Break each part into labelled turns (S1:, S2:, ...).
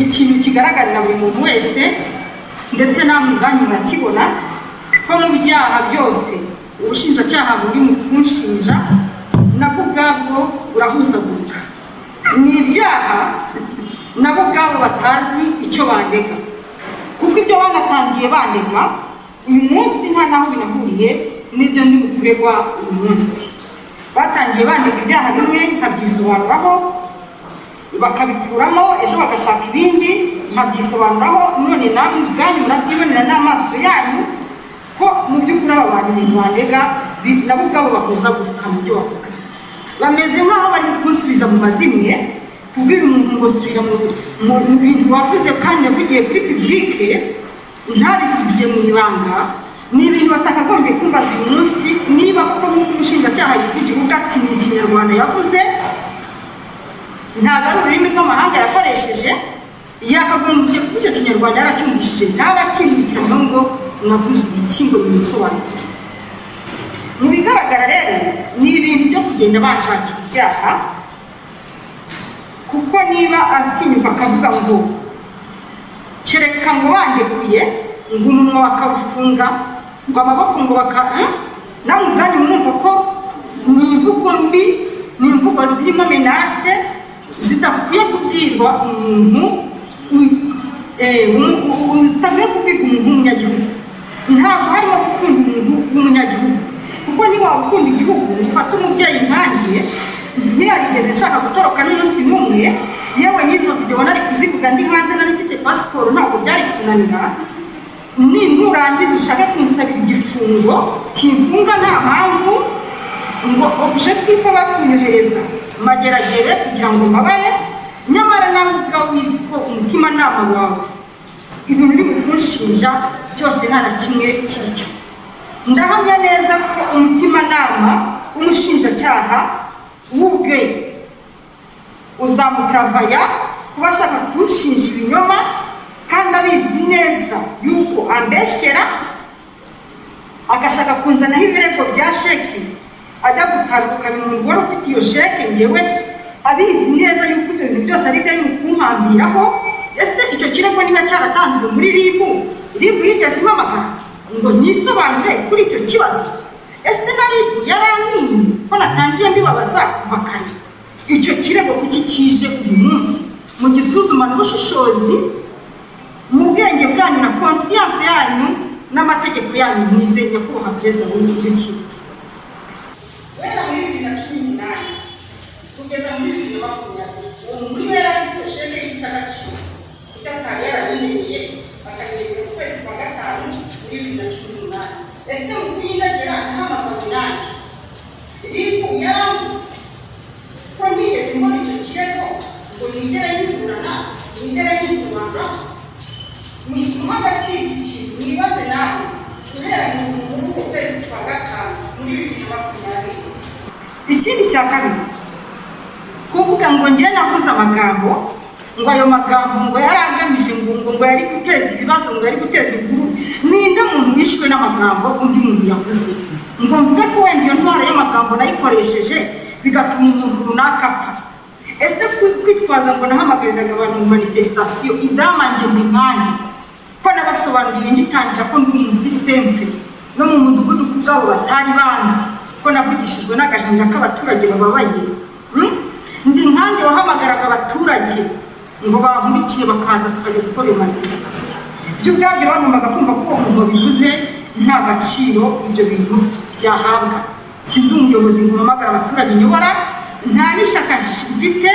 S1: ikintu kigaragarira buri muntu wese ndetse namwe ubwanyu murakibona ko mu byaha byose ubushinjacyaha buri mu kunshinja nabwo ubwabwo burahuzagurika ni ibyaha nabo ubwabo batazi icyo bandega kuko ibyo banatangiye bandega uyu munsi nta n'aho binahuriye n'ibyo ndi bukuregwa uyu munsi batangiye bandega ibyaha bimwe nkabyisobanuraho bakabikuramo ejo bagashaka ibindi nkabyisobanuraho none namwe ubwanyu murabyibonera n'amaso yanyu ko mu by'ukuri aba bantu ibintu bandega nabo ubwabo bakoza guruka mu byo bavuga bameze nk'aho bari kunsubiza mu mazimwe kubwira umuntu ngo subira mu bintu wavuze kandi yavugiye kuri pibulike ntabivugiye mu ibanga ni ibintu batakagombye kumbaza uyu munsi niba koko nk'uko umushinjacyaha y'igihugu ati ni ikinyarwanda yavuze ntabwo ari ururimi rw'amahanga yakoresheje yakagombye kuba icyo kinyarwanda yaracyumvishije ntaba akimwitiramo ngo mwavuze iki ngo bimusobanurire mu bigaragara rero ni ibintu byo kugenda bashakira ibyaha kuko niba atinyuka akavuga ngo kereka ngo bandekuye ngo umunwa bakawufunga ngo amaboko ngo baka nawe ubwanyu mwumva ko ni imvugo mbi ni imvugo zirimo menase zidakwiye kubwirwa umuntu zitakwiye kubwirwa umuntu w'umunyagihugu ntabwo harimo gukunda umuntu w'umunyagihugu kuko niba ukunda igihugu ufata umubyeyi nkanjye ntiyarigeze nshaka gutoroka n'umunsi n'umwe yewe n'izo videwo nari kuzivuga ndi hanze nari mfite pasiporo ntabwo byari kunanira ni nurangiza ushake kumusabira igifungo kimfunga nta mpamvu ngo objectif aba kunyohereza mageragere kugira ngo mbabare nyamara nawe ubwawe wizi ko umutimanama wawe ibintu uri kunshinja cyose nta na kimwe kiricyo ndahamya neza ko umutimanama w'umushinjacyaha w'ubwe uzamutravaya kuba ashaka kunshinja ibinyoma kandi abizi neza yuko ambeshyera agashaka kunzanaho ibirego bya sheki ajya gutandukanya umugore ufite iyo sheke ngewe abizi neza yuko ibyo bintu byose ari ibyari kumpambiraho ese icyo kirego niba cyaratanzwe muri ribu ribu yigeze impamagara ngo nisobanure kuri icyo kibazo ese na ribu yarankwinye ko natangiye mbibabaza kuva kare icyo kirego kuki kije uyu munsi mu gisuzumana ubushishozi mu bwenge bwanyu na konsiyanse yanyu n'amategeko yanyu mwize nyakubahwa perezida w'igihugu cy'igihugu guhera muri bibiri na cumi n'umunani kugeza muri bibiri na makumyabiri uwo muri we yari afite sheke ifite agaciro icyo atari yarabimenyeye akayirebera mu kwezi kwa gatanu muri bibiri na cumi n'umunani ese mu kuyindagira ntahamagara nanjye ribu yaranguze ko ntigeze mbona icyo kirego ngo nigere nyiburana nigere nyisobanura muha agaciro iki kintu mwibaze nawe guhera muri uko kwezi kwa gatanu muri bibiri na makumyabiri ikindi cya kabiri kuvuga ngo ngewe navuze amagambo ngo ayo magambo ngo yari agamije ngo ngo ngo yari guteza ibibazo ngo yari guteza inkuru ninde muntu wishwe n'amagambo undi muntu yavuze ngo mvuge ko wenda iyo ntwaro y'amagambo nayikoresheje bigatuma umuntu runaka apfa ese kwitwaza ngo nahamagariraga abantu mu manifesitasiyo idamange ngo inkange ko nabasobanuriye ngitangira ko ndi umuntu uri sempure no mu mudugudu ku bwabo batari banzi ko navugishijwe n'agahinda k'abaturage bababaye ndi nkange wahamagaraga abaturage ngo bankurikiye bakaza tukajya gukora iyo manifesitasiyo ibyo ubwabyo bagombaga kumva ko uwo muntu wabivuze nta gaciro ibyo bintu byahabwa sindi umuyobozi ngo mpamagara abaturage nyobora nta n'ishyaka mfite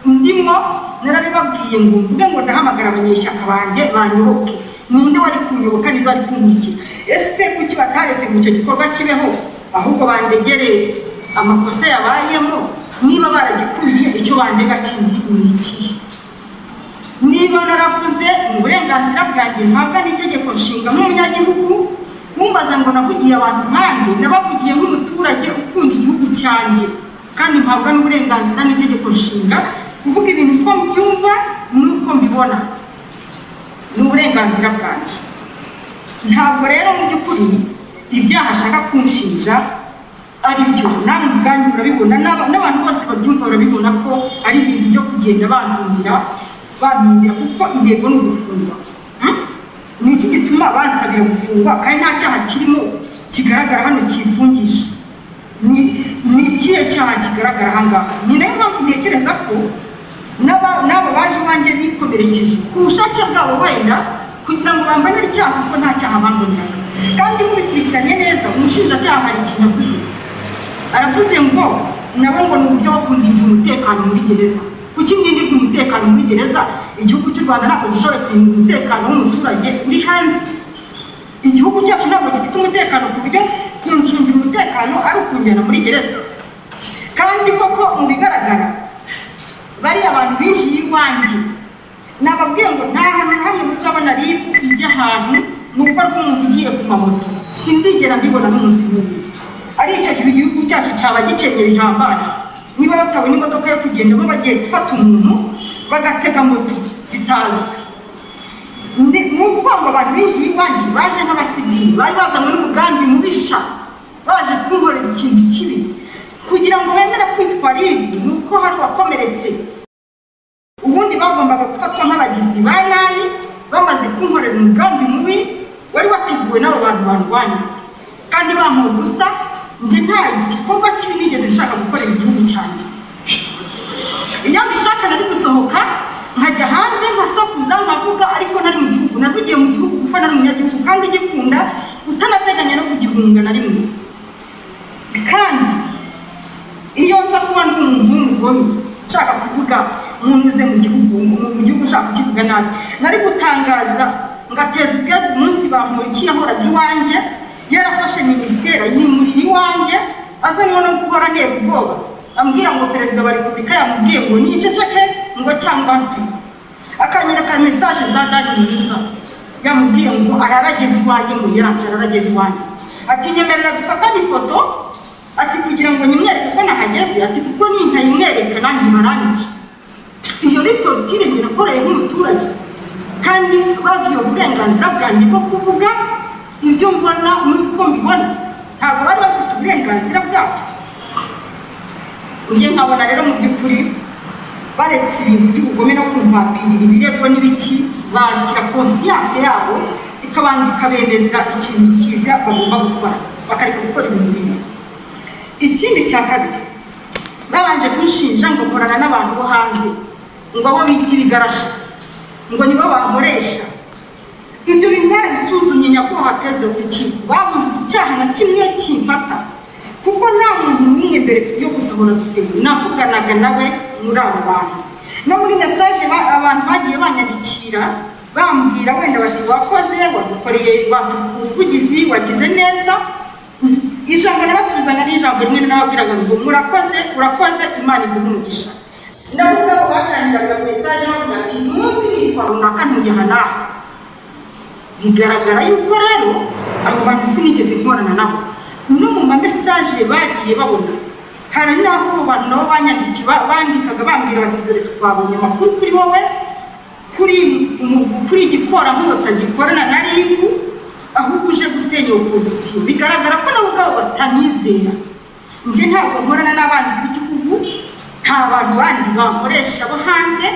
S1: ndimo narabibabwiye ngo mvuge ngo ndahamagara abanyeshyaka banjye banyoboke ninde wari kunyoboka niba wari kunkurikira ese kuki bataretse ngo icyo gikorwa kibeho ahubwo bandegere amakosa yabayemo niba baragikuriye icyo bandega kindi ni ikihe niba naravuze mu burenganzira bwanjye mpabwa n'itegeko nshinga nk'umunyagihugu kumbaza ngo navugiye abantu nkandi nabavugiye nk'umuturage ukunda igihugu cyanjye kandi mpabwa n'uburenganzira n'itegeko nshinga kuvuga ibintu uko mbyumva n'uko mbibona ni uburenganzira bwanjye ntabwo rero mu by'ukuri ibyaha ashaka kunshinja ari byo namwe ubwanyu murabibona n'abantu bose babyumva barabibona ko ari ibintu byo kugenda bandumira bampindira kuko intego ni ugufungwa Hmm? ni iki gituma bansabira gufungwa kandi nta cyaha kirimo kigaragara hano kifungisha ni ni ikihe cyaha kigaragara aha ngaha ni nayo mpamvu ntekereza ko n'aba- n'abo baje iwanjye bikomerekeje ku bushake bwabo wenda kugira ngo bambonere icyaha kuko nta cyaha bamboneraga kandi mubikurikiranye neza umushinjacyaha hari ikintu avuze aravuze ngo nabo ngo ni uburyo bwo kundindira umutekano muri gereza kuki ndindirwa umutekano muri gereza igihugu cy'u rwanda ntabwo gishoboye kurinda umutekano w'umuturage uri hanze igihugu cyacu ntabwo gifite umutekano ku buryo kuncungira umutekano ari ukunjyana muri gereza kandi koko mu bigaragara bariya bantu binjiye iwanjye nababwiye ngo nta hantu na hamwe muzabona ribu ijya ahantu ni urugo rw'umuntu ugiye ku mamoto sindigera mbibona n'umunsi n'umwe ari icyo gihe igihugu cyacu cyaba gikenyeye bihambaye niba batabona imodoka yo kugendamo bagiye gufata umuntu bagatega moto zitazwi ni ni ukuvuga ngo abantu binjiye iwanjye baje nk'abasivili bari bazanywe n'umugambi mubisha baje kunkorera ikintu kibi kugira ngo bemere kwitwa ribu ni uko hari wakomeretse ubundi bagombaga gufatwa nk'abagizi ba nabi bamaze kunkorera umugambi mubi wari wateguwe n'abo bantu barwanya kandi bampa ubusa njye nta gikorwa kibi nigeze nshaka gukorera igihugu cyanjye iyo mbishaka nari gusohoka nkajya hanze nkasakuza nkavuga ariko nari mu gihugu navugiye mu gihugu kuko nari umunyagihugu kandi ugikunda utanateganya no kugihunga na rimwe kandi iyo nza kuba ndi umuntu w'umugome nshaka kuvuga nkunyuze mu gihugu mu gihugu ushaka kukivuga nabi nari gutangaza ngateza ubwe ku munsi bamurikiye ahoraga iwanjye yarafashe minisiteri yimurira iwanjye azanywe no guhora ntera ubwoba ambwira ngo perezida wa repubulika yamubwiye ngo niceceke ngo cyangwa mpe akanyereka mesaje za dani mwiza yamubwiye ngo ararageze iwanjye ngo yaranje ararageze iwanjye ati nyemerera dufatane ifoto ati kugira ngo nyimwereke ko nahageze ati kuko nintayimwereka nanjye barangike iyo ritotire nyirakoreye nk'umuturage kandi bavuye uburenganzira bwanjye bwo kuvuga ibyo mbona n'uko mbibona ntabwo bari bafite uburenganzira bwabyo njye nkabona rero mu by'ukuri baretse ibintu by'ubugome no kumvapirira ibirego n'ibiki bashyira konsiyanse yabo ikabanza ikabemeza ikintu cyiza bagomba gukora bakareka gukora ibintu bibi ikindi cya kabiri babanje kunshinja ngo nkorana n'abantu bo hanze ngo abo bita ibigarasha ngo nibo bankoresha ibyo bintu barabisuzumye nyakubahwa perezida w'urukiko babuze icyaha na kimwe kimfata kuko nta muntu n'umwe mbere yo gusohora duteye navuganaga nawe muri abo bantu no muri mesaje ba- abantu bagiye banyandikira bambwira wenda bati wakoze wadukoreye watuvugizi wagize neza ijambo nabasubizanya ni ijambo rimwe nababwiraga ngo murakoze urakoze imana iguhe umugisha ndavuga ko batangiraga mesaje bavuga ati umunsi nitwa runaka ntujyaha nawe bigaragara yuko rero abo bantu sinigeze nkorana nabo no mu mamesaje bagiye babona hari n'aho abo bantu nabo banyandikiye ba- bandikaga bambwira bati dore twabonye amakuru kuri wowe kuri umu- kuri igikoramuho utagikorana na ribu ahubwo uje gusenya opozisiyo bigaragara ko nabo ubwabo batanizera njye ntabwo nkorana n'abanzi b'igihugu nta bantu bandi bankoresha bo hanze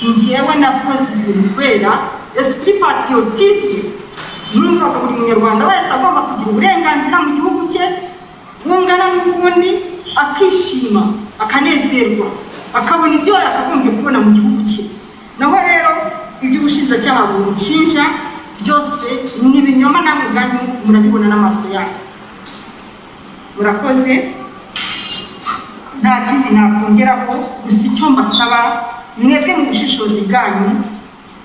S1: njyewe nakoze ibintu kubera esprit patriotisme numvaga buri munyarwanda wese agomba kugira uburenganzira mu gihugu cye bungana n'ubundi akishima akanezerwa akabona ibyo yakagombye kubona mu gihugu cye naho rero iby'ubushinjacyaha bunshinja byose ni ibinyoma namwe ubwanyu murabibona n'amaso yanyu murakoze nta kindi nakongeraho gusa icyo mbasaba mwebwe mu bushishozi bwanyu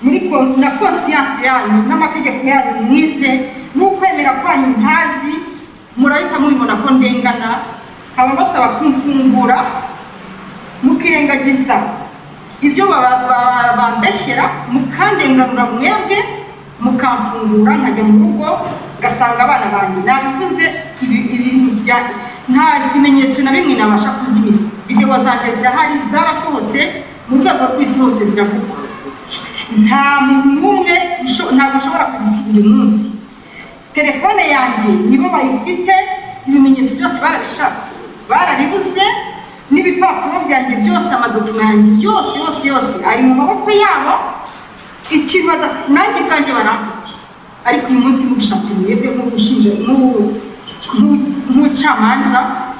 S1: muri ko- na konsiyanse yanyu n'amategeko yanyu mwize n'ukwemera kwanyu ntazi murahita mubibona ko ndengana nkaba mbasaba kumfungura mukirengagiza ibyo baba- baba- bambeshyera mukandenganura mwebwe mukamfungura nkajya mu rugo ngasanga abana banjye nabivuze ibi- ibintu bya nta bimenyetso na bimwe nabasha kuzimiza videwo zanjye zirahari zarasohotse mu rwego rw'isi hose ziravugwa nta muntu n'umwe usho- ntabwo ushobora kuzisiba uyu munsi telefone yanjye nibo bayifite ibimenyetso byose barabishatse barabibuze n'ibipapuro byanjye byose amadokima yanjye yose yose yose ari mu maboko yabo ikintu bada- nanjye kanjye baramfite ariko uyu munsi mushatse mwebwe nk'ubushinje nk'ubu- nk'u- nk'umucamanza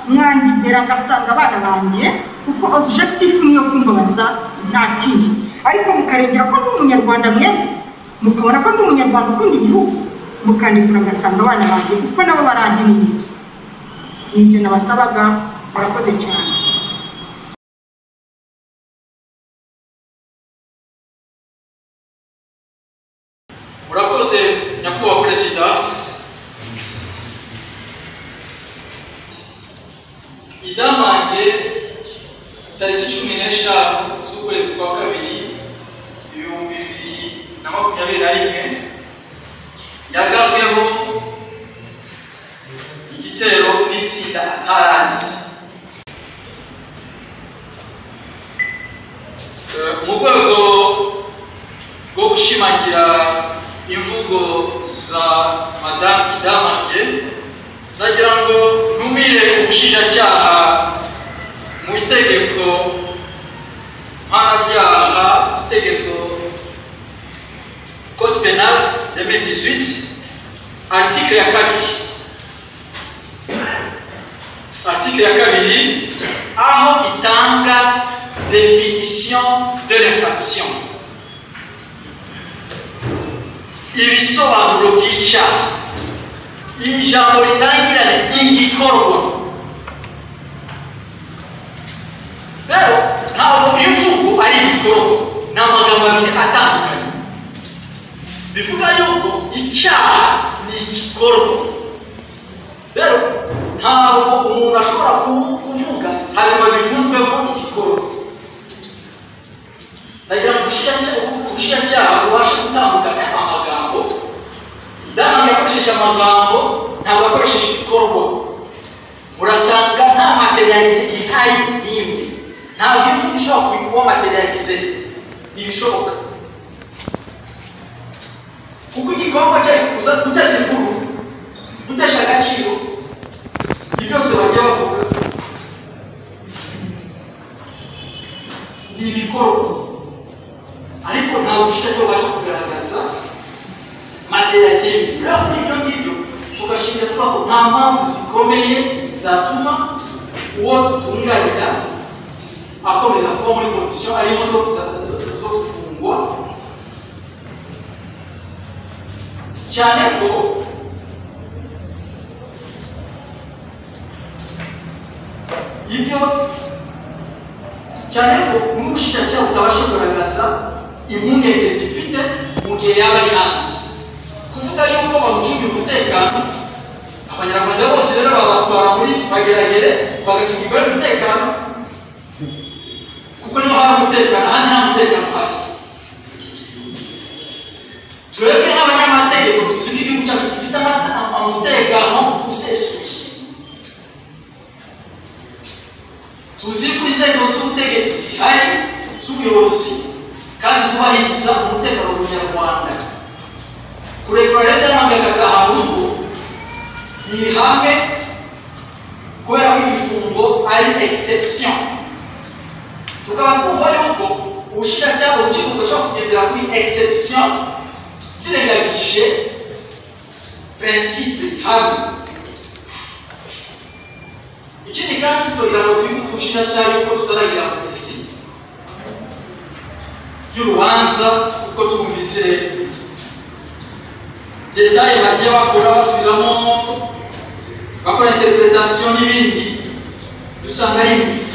S1: mwandikira ngasanga abana banjye kuko objectif niyo kumbabaza nta kindi ariko mukarengera ko ndi umunyarwanda mwebwe mukabona ko ndi umunyarwanda ukunda igihugu mukandikura ngasanga abana banjye kuko nabo barangiriye ni ibyo nabasabaga murakoze cyane
S2: urakoze nyakubahwa perezida idamange tariki cumi n'eshanu z'ukwezi kwa kabiri ibihumbi bibiri na makumyabiri na rimwe yagabweho igitero n'itsinda atarazi Eh, mu rwego rwo gushimangira imvugo za madamu idamange ndagira ngo ntumire ubushinjacyaha mu itegeko mpanabyaha itegeko code penal ya 2018 article ya kabiri article ya kabiri aho itanga definition de l'infraction ibisobanuro by'icyaha iri jambo ritangirane igikorwa rero ntabwo imvugo ari igikorwa ni amagambo abiri atandukanye bivuga yuko icyaha ni igikorwa rero ntabwo umuntu ashobora ku- kuvuga hanyuma bivuzwemo igikorwa nagira ngo ubushinjacyaha bubashe gutandukanya amagambo idamu yakoresheje amagambo ntabwo yakoresheje ibikorwa urasanga nta materialite ihari n'imwe ntabwo imvugo ishobora kubi- kuba materialize ntibishoboka kuko igikorwa cyari kuza guteza inkuru gutesha agaciro ibyo byose bajya bavuga ni ibikorwa ariko nta bushake babasha kugaragaza mandela yindi rero kuri ibyo ngibyo tugashinga tuvuga ko nta mpamvu zikomeye zatuma uwo twunganira akomeza kuba muri kondisiyo arimo zo zo- zo- zo gufungwa cyane ko ibyo cyane ko umushinjacyaha utabasha kugaragaza impungenge zifite mu gihe yaba ari hanze kuvuga yuko bamucungira umutekano abanyarwanda bose rero babatwara muri bageragere bagacungirwa n'umutekano kuko niho hari umutekano ahandi nta mutekano uhari twebwe nk'abanyamategeko tuzi ko igihugu cyacu gifite amata- umutekano usesuye tuzi ko inzego z'ubutegetsi zihari z'ubuyobozi kandi zubahiriza umutekano mu nyarwanda kurekura leta y'amagagaga ahubwo ni ihame kubera ko imifungo ari exception tukaba twumva yuko ubushinjacyaha urukiko rushobora kugendera kuri exception turengagije principe ihame ikindi kandi tugira ngo twibutse ubushinjacyaha yuko tutaragera ku isi y'urubanza kuko twumvise detaye bagiye bakora basubiramo bakora interpretation n'ibindi dusanga ari misi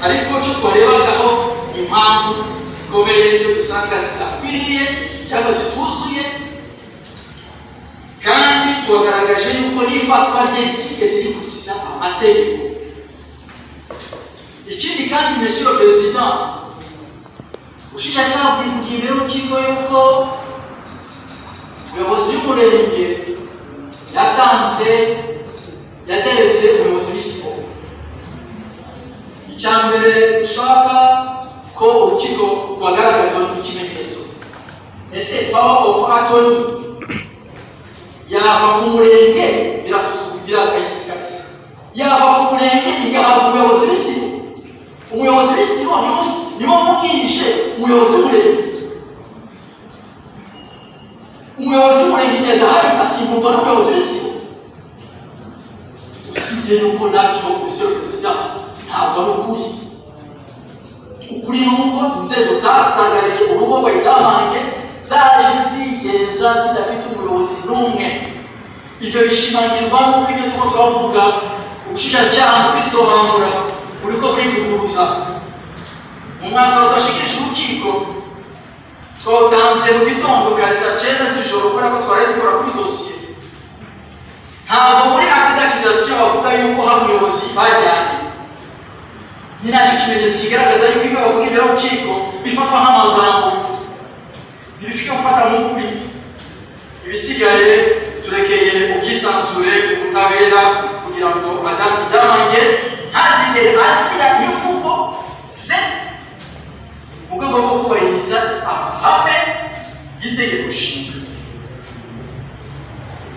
S2: ariko cyo twarebagaho impamvu zikomeye cyo dusanga zidakwiriye cyangwa zituzuye kandi tubagaragaje yuko n'ifatwa rye ritigeze rikurikiza amategeko ikindi kandi mesiyo perezida ubushinjacyaha bwivugiye imbere y'urukiko yuko umuyobozi w'umurenge yatanze yatereze umuyobozi w'isiporo icya mbere dushaka ko urukiko rwagaragazwa n'ikimenyetso ese power of attorney yava ku murenge birasuzugura akayitsigaza yava ku murenge igahabwa umuyobozi w'isibo ubuyobozi b'i Siyoni bose nibo bubwirije umuyobozi w'umurenge umuyobozi w'umurenge igenda hari asimburwa n'umuyobozi w'i Siyoni usibye yuko nabyo komisiyo perezida ntabwo ari ukuri ukuri ni uko inzego zasangariye urugo rwa idamange zaje zigenza zidafite umuyobozi n'umwe ibyo bishimangirwa nk'uko ibyo turimo turavuga ubushinjacyaha mu kwisobanura buriko burivuguruza mu mwanzuro twashikirije urukiko twawutanze mu gitondo bwa saa cyenda z'ijoro kubera ko twari dukora kuri dosiye ntabwo muri akadakizasiyo bavuga yuko hari umuyobozi bajyanye ni nacyo kimenyetso kigaragaza yuko ibyo bavuga imbere y'urukiko bifatwa nk'amagambo ntibifite gufata mu kuri ibisigaye turekeye ubwisanzure ubutabera kugira ngo adamu idamange ntazigere asira imvugo ze mu rwego rwo kubahiriza amahame y'itegeko nshinga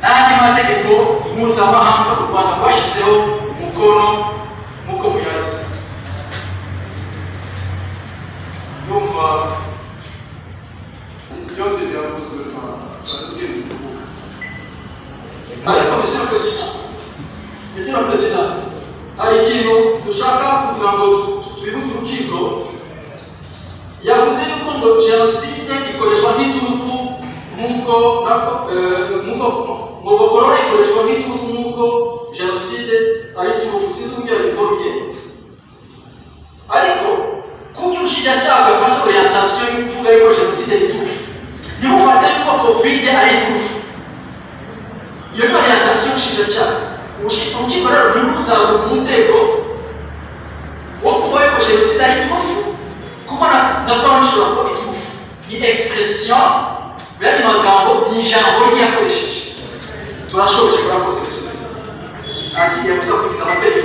S2: n'andi mategeko mpuzamahanga u rwanda rwashyizeho umukono nk'uko muyazi ndumva byose biravuzwe baratubwira umuvugo ariko mr perezida mr perezida hari ikintu dushaka kugira ngo tu- twibutse urukiko yavuze yuko ngo jenoside ikoreshwa nk'iturufu nk'uko nako- eh, nk'uko ngo bokorora ikoreshwa nk'iturufu nk'uko jenoside ari iturufu sinzi uburyo yabivuye ariko kuko ubushinjacyaha bwafashe orientation yo kuvuga yuko jenoside ari iturufu ntibufate yuko kovide ari iturufu iyo ni orientation y'ubushinjacyaha Ubushi- urukiko rero ntiruzabura umutego wo kuvuga yuko jenoside ari iturufu kuko na- na konti ishobora kuba iturufu ni expression yandi magambo ni ijambo ryakoresheje turashoboje kurakosesoneza asigaye gusa kugeza amategeko